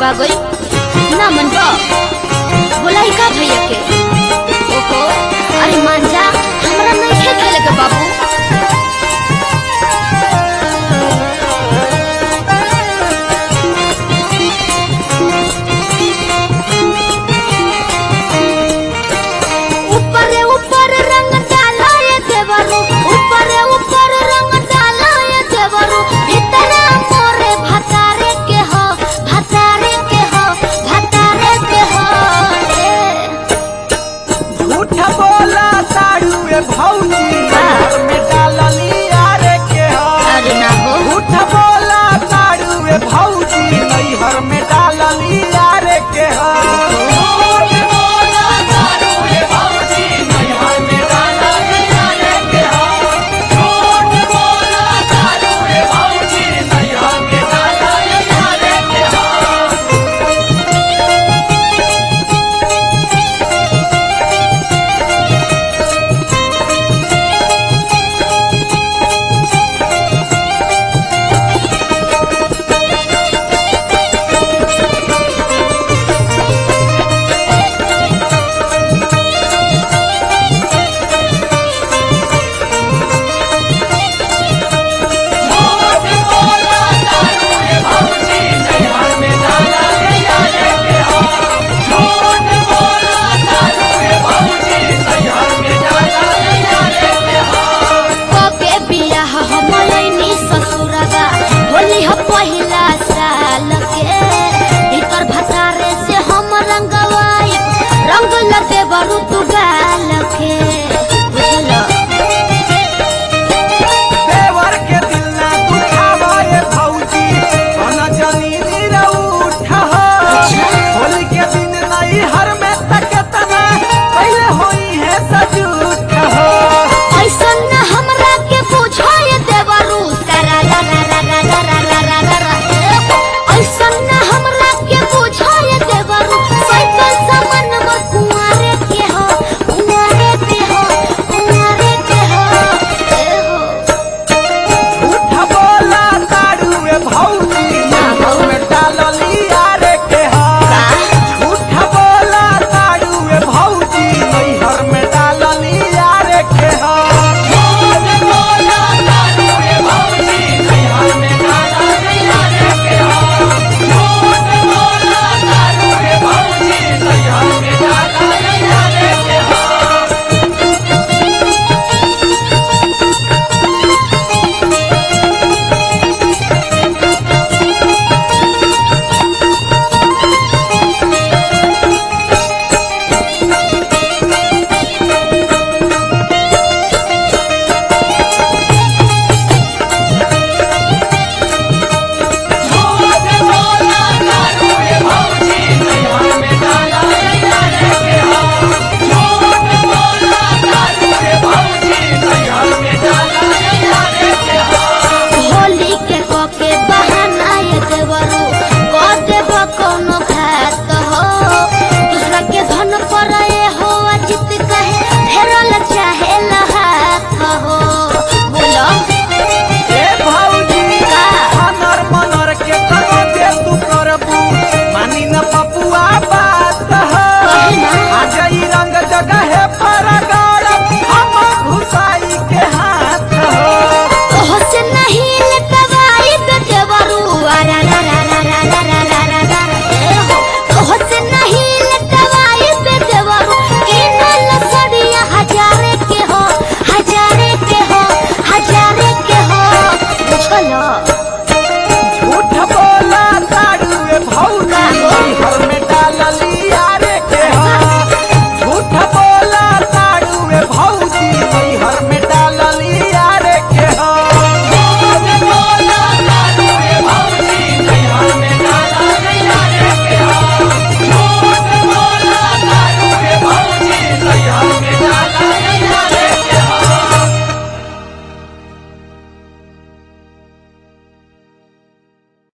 पा गई ना मन बा बोलाई का भैया के ओहो अरे मान जा हमरा नहीं खे खेले के बाबू ऊपरे ऊपर रंग डाला ये देवरू ऊपरे ऊपर रंग डाला ये देवरू भीतरे मोरे भतारे के हो भतारे के हो भतारे के हो ए। झूठ बोला ताड़ुए भौजी घर में डालली यारे के हो अरे ना हो झूठ बोला ताड़ुए भौजी नैहर में डालली यारे के हो कबे बियाह हमलैनी ससुरगा होली ह पहिला साल के एकर भतारे से हम रंगवाई रंग लगे बरु तू गाल